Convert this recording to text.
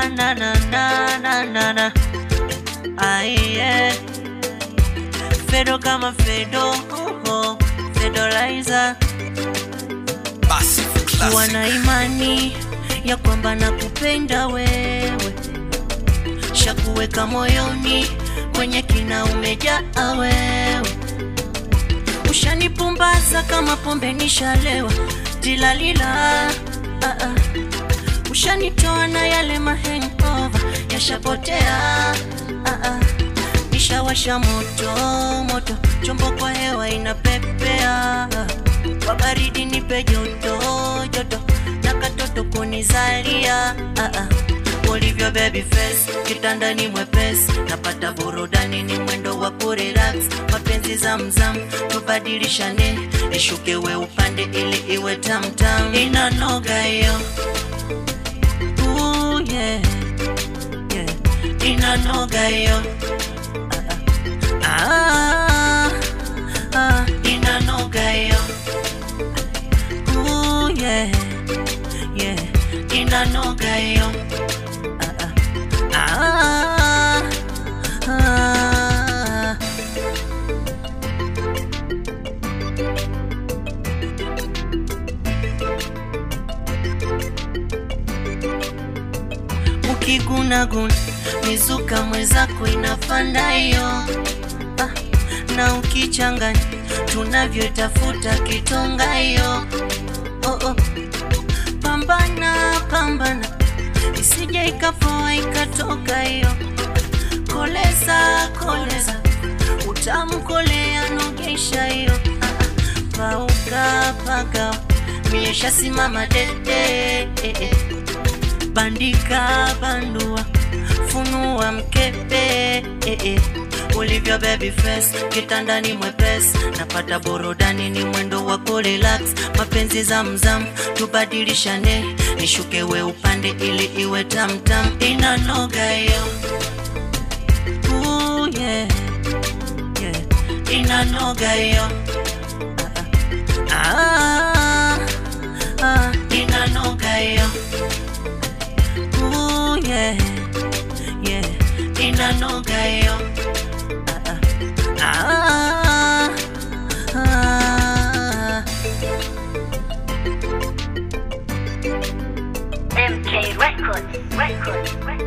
na na na na na na na aiye Fedo kama Fedo oh, oh. Fedolaiza Massive kuwa classic. na imani ya kwamba nakupenda wewe, shakuweka moyoni kwenye kina umejaa wewe, ushanipumbaza kama pombe nishalewa tilalila ah, ah. ushanitoa na yale mahengova yashapotea ah, ah. nishawasha moto moto, chombo kwa hewa inapepea kwa baridi nipe joto joto na katoto kunizalia ah, ah. ulivyo baby face kitandani mwepesi napata burudani ni mwendo wa kurelax mapenzi zamzam tubadilishane ishuke we upande ili iwe tamtam inanoga hiyo Ooh, yeah. Yeah. inanoga hiyo ah, ah, inanoga hiyo Ooh, yeah, yeah, inanoga hiyo ah, ah, ah, ah. Ukigunaguna mizuka mwenzako inafanda hiyo ah, na ukichanganya tunavyotafuta kitonga hiyo oh, oh. Pambana pambana isije ikapoa ikatoka hiyo koleza koleza utamu kolea nogesha hiyo ah, ah. pauka paka miesha simama dede eh, eh. bandika bandua funua mkepe eh, eh. ulivyo baby face kitandani mwepesi napata burudani ni mwendo wa kurelax mapenzi zamzam tubadilishane nishuke we upande ili iwe tamtam inanoga hiyo Ooh, yeah. Yeah. inanoga hiyo ah, ah, ah, inanoga hiyo Ooh, yeah. Yeah. inanoga hiyo ah, ah, ah. MK Records, Records, Records.